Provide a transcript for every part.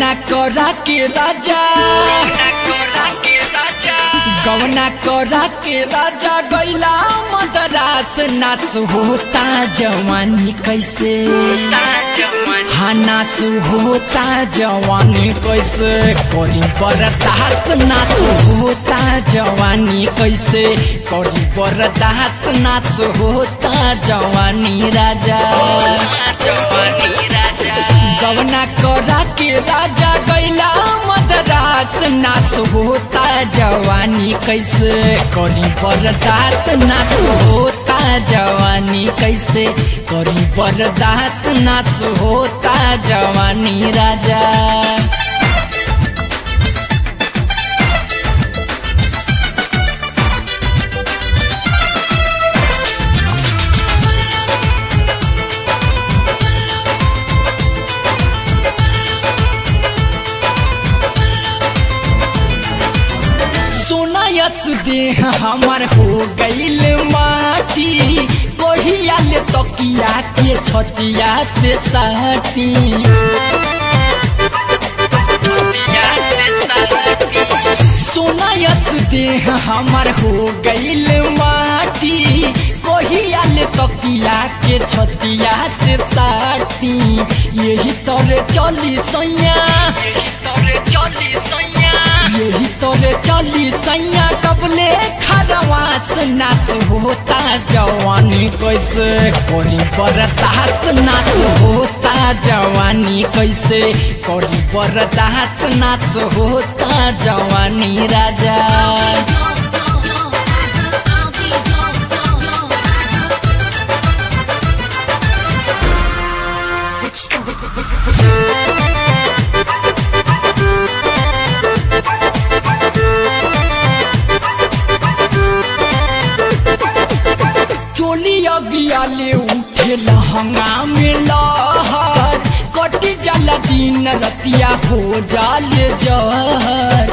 गवना करा के राजा गवना करा के राजा गैला मदरास नास होता जवानी कैसे हाँ नास होता जवानी कैसे करी बरदास नास होता जवानी कैसे करी बरदास नास होता जवानी राजा गवना करा के राजा गैला मदरास नास होता जवानी कैसे करी बरदास नास होता जवानी कैसे करी बरदास नास होता जवानी राजा सोना यस देह हमार हो गईल माटी कोहिया ले तकिया के छतिया से साटी सोना यस देह हमार हो गईल माटी कोहिया ले तकिया के छतिया से साटी यही तोरे चली सैया यही तोरे चली सैया कबले खरवास नास होता जवानी कैसे कोरी बरदास नास होता जवानी कैसे कोरी बरदास नास होता जवानी राजा चोली अगिया ले उठे लहंगा में लहर कटी जाला दिन रतिया हो जाले जहर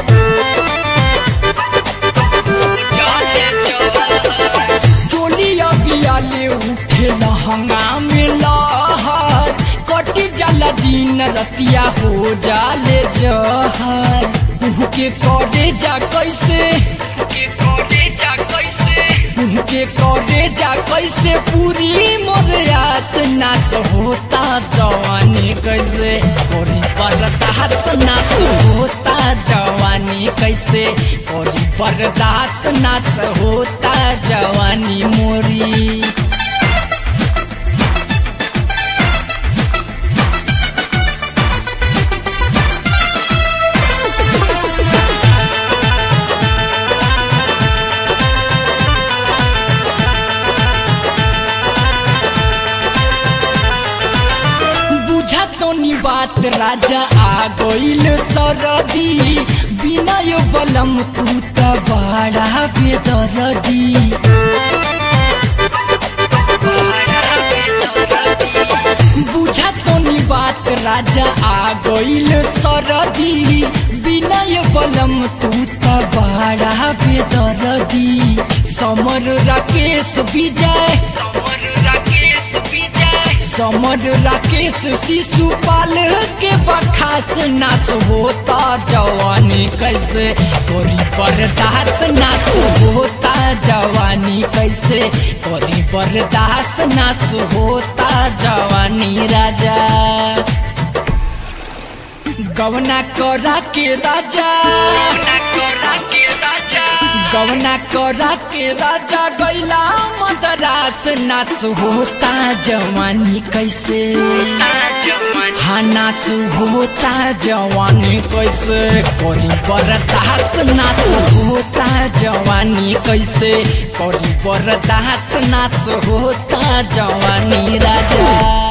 चोली अगिया ले उठे लहंगा में लहर कटी जाला दिन रतिया हो जाले जहर के करे जा कैसे के करे जा कैसे पूरी मोर आस नास होता जवानी कैसे कोरी बरदास नास होता जवानी कैसे कोरी बरदास नास होता जवानी मोरी बुझा तो नी बात राजा आ गईल सरदी बिना यो बलम तू त बड़ा बेदरदी बुझा तो नी बात राजा आ गईल सरदी बिना यो बलम तू त बड़ा बेदरदी समर राकेश विजय समर राकेश शिशुपाल के बखास नास होता जवानी कैसे कोरी बर्दाश्त नास होता जवानी कैसे कोरी बर्दाश्त नास होता जवानी राजा गवना करा के राजा गवना करा के राजा गैला मदरास नास होता जवानी कैसे हाँ नास होता जवानी कैसे कोरी बरदास नास होता जवानी कैसे कोरी बरदास नास होता जवानी राजा